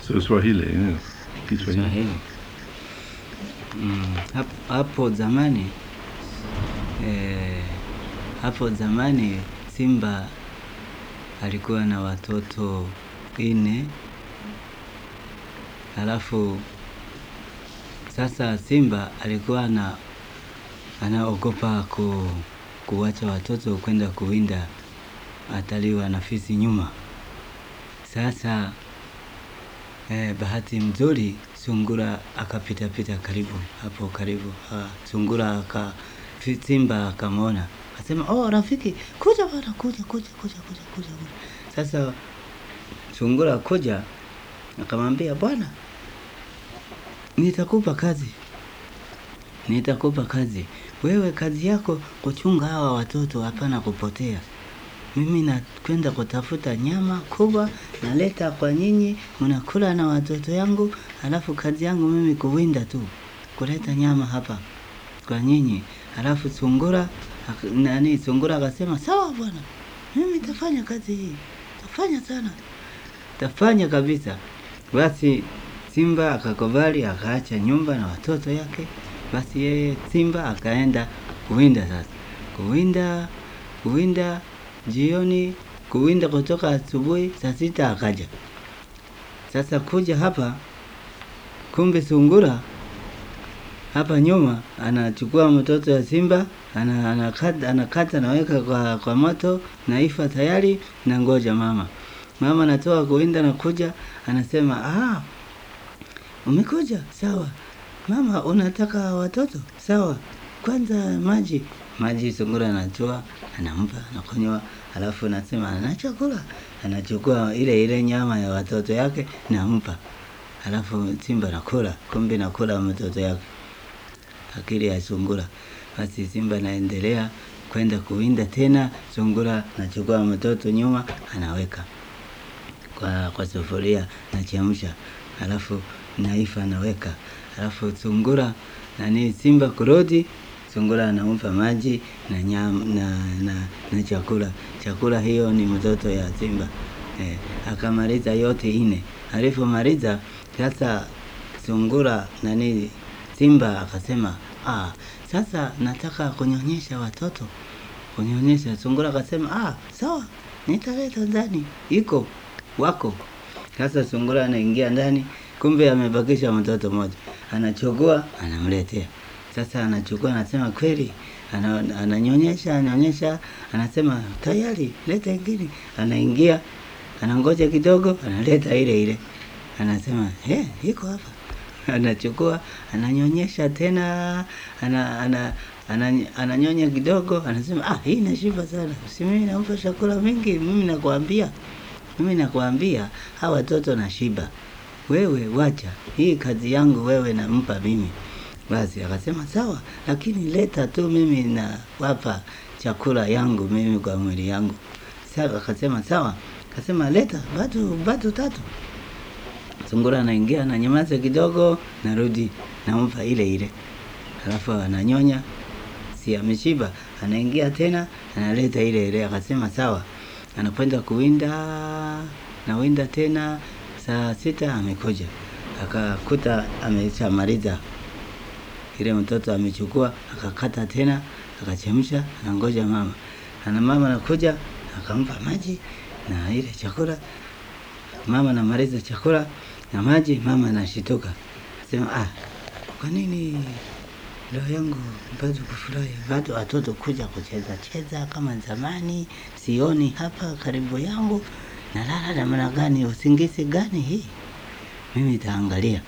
So Swahili, yeah. Kiswahili. Swahili. Mm, hap- hapo zamani eh, hapo zamani Simba alikuwa na watoto ine, halafu sasa Simba alikuwa na anaogopa ku, kuwacha watoto kwenda kuwinda ataliwa na fisi nyuma. Sasa eh, bahati mzuri sungura akapita pita karibu hapo karibu. Ah, sungura aka fi- simba akamwona akasema, oh, rafiki kuja bwana, kuja kuja kuja kuja kuja kuja. Sasa sungura kuja akamwambia, bwana, nitakupa kazi, nitakupa kazi. Wewe kazi yako kuchunga hawa watoto, hapana kupotea mimi nakwenda kutafuta nyama kubwa, naleta kwa nyinyi, mnakula na watoto yangu, halafu kazi yangu mimi kuwinda tu, kuleta nyama hapa kwa nyinyi. Halafu sungura ak- nani, sungura akasema sawa bwana, mimi tafanya kazi hii, tafanya sana, tafanya kabisa. Basi simba akakubali, akaacha nyumba na watoto yake. Basi yeye simba akaenda kuwinda sasa, kuwinda kuwinda jioni, kuwinda kutoka asubuhi saa sita akaja. Sasa kuja hapa, kumbe sungura hapa nyuma anachukua mtoto ya simba ana- anakata, anakata naweka kwa, kwa moto naifa tayari na ngoja mama mama anatoka kuwinda na kuja anasema ah, umekuja sawa mama unataka watoto sawa kwanza maji maji sungura anatoa anampa anakunywa alafu anasema ana chakula anachukua ile ile nyama ya watoto yake nampa alafu simba nakula kumbe nakula mtoto yake akili ya sungura. Basi simba anaendelea kwenda kuwinda tena, sungura nachukua mtoto nyuma, anaweka kwa, kwa sufuria nachemsha, alafu naifa anaweka, alafu sungura nani, simba kurudi, sungura anampa maji na, nyam, na, na, na chakula. Chakula hiyo ni mtoto ya simba eh, akamaliza yote ine. Alipomaliza sasa sungura nani simba akasema ah, sasa nataka kunyonyesha watoto kunyonyesha. Sungura akasema ah, sawa, nitaleta ndani, iko wako. Sasa sungura anaingia ndani, kumbe amebakisha mtoto mmoja, anachukua anamletea. Sasa anachukua anasema kweli, ana, ananyonyesha ananyonyesha, anasema tayari, leta ingine. Anaingia anangoja kidogo, analeta ile ile, anasema eh, iko hapa anachukua ananyonyesha tena ana, ana, ana, ananyonya kidogo anasema ah, hii inashiba sana si mimi nampa chakula mingi mimi nakwambia mimi nakwambia hawa watoto nashiba wewe wacha hii kazi yangu wewe nampa mimi basi akasema sawa lakini leta tu mimi nawapa chakula yangu mimi kwa mwili yangu sasa akasema sawa akasema leta batu batu tatu sungura anaingia ananyamaza kidogo, narudi nampa ile ile, alafu ananyonya, si ameshiba, anaingia tena analeta ile ile, akasema sawa, anakwenda kuwinda, nawinda tena. Saa sita amekuja akakuta ameshamaliza ile mtoto amechukua, akakata tena, akachemsha, anangoja mama, ana mama anakuja, akampa maji na ile chakula mama anamaliza chakula na maji, mama anashituka, sema ah, kwa nini roho yangu bado kufurahi, bado watoto kuja kucheza cheza kama zamani, sioni hapa karibu yangu, nalala namna gani? Usingizi gani hii? Mimi nitaangalia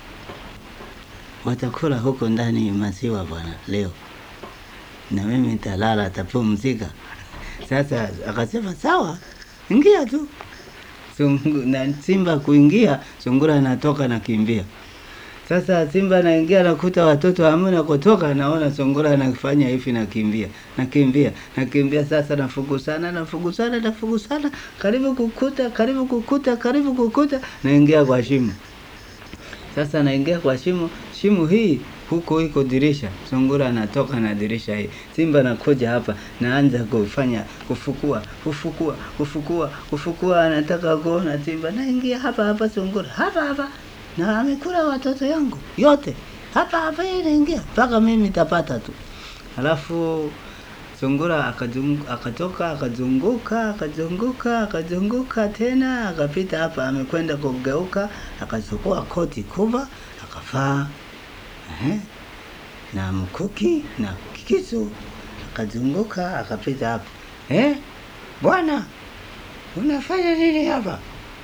watakula huko ndani maziwa bwana leo, na mimi nitalala, tapumzika. Sasa akasema sawa, ingia tu sungu, na simba kuingia, sungura anatoka na kimbia. Sasa simba anaingia nakuta watoto hamna kutoka, naona sungura anafanya hivi, nakimbia nakimbia nakimbia. Sasa nafugusana nafugusana nafugusana, karibu kukuta karibu kukuta karibu kukuta, naingia kwa shimo. Sasa naingia kwa shimo, shimo hii huko iko dirisha, sungura anatoka na dirisha hii, simba nakuja hapa, naanza kufanya kufukua kufukua kufukua kufukua, anataka kuona simba, naingia hapa hapa, sungura hapa hapa, na amekula watoto yangu yote hapa hapa, yeye inaingia mpaka mimi nitapata tu. Halafu sungura akazungu- akatoka akazunguka akazunguka akazunguka tena akapita hapa, amekwenda kugeuka, akachukua koti kubwa akavaa ehe, na mkuki na kisu, akazunguka akapita hapa. Eh, bwana unafanya nini hapa?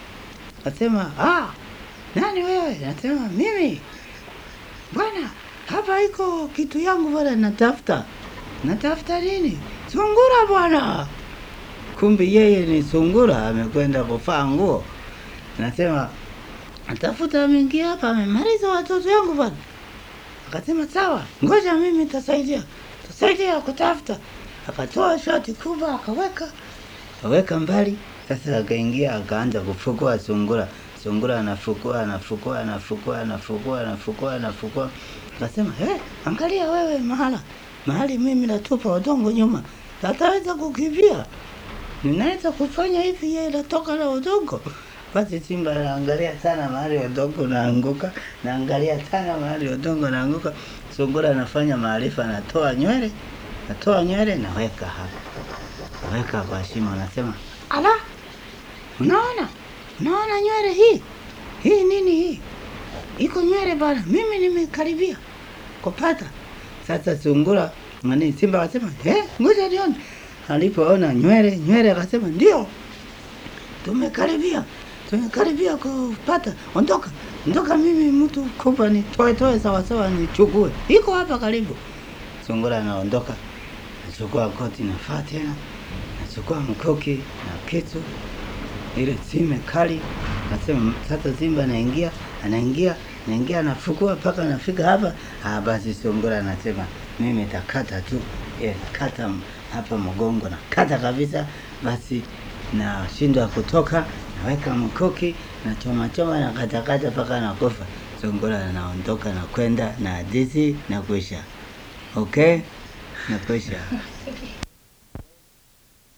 Nasema ah, nani wewe? Nasema mimi bwana, hapa iko kitu yangu bwana, natafuta natafuta nini? Sungura bwana. Kumbe yeye ni sungura, amekwenda kuvaa nguo. Nasema atafuta, ameingia hapa, amemaliza watoto yangu bwana. Akasema sawa, ngoja mimi nitasaidia, tasaidia kutafuta. Akatoa shati kubwa akaweka akaweka mbali. Sasa akaingia akaanza kufukua sungura. Sungura anafukua anafukua anafukua anafukua anafukua anafukua. Akasema eh, angalia wewe mahala mahali mimi natupa udongo nyuma, ataweza kukimbia. Ninaweza kufanya hivi, yeye natoka na udongo. Basi simba anaangalia sana mahali udongo unaanguka, naangalia sana mahali udongo unaanguka. Sungura anafanya maarifa, anatoa nywele, natoa nywele, naweka hapa weka kwa shimo, anasema ala, unaona, unaona nywele hii hii nini hii, iko nywele bana, mimi nimekaribia kupata. Sasa sungura nani, simba akasema eh, ngoja nione. Alipoona nywele nywele, akasema ndio, tumekaribia tumekaribia kupata. Ondoka, ondoka, mimi mtu kubwa, nitoe toe sawasawa, nichukue, iko hapa karibu. Sungura anaondoka, nachukua koti, nafaa tena nachukua mkuki na kitu ile sime kali. Nasema sasa simba anaingia anaingia anaingia anafukua mpaka anafika hapa. Ah, basi sungura anasema mimi nitakata tu eh, kata m- hapa mgongo na kata kabisa. Basi nashindwa kutoka, naweka mkuki na choma choma na katakata mpaka nakufa. Sungura anaondoka na kwenda na hadithi na kuisha. Okay, na kuisha.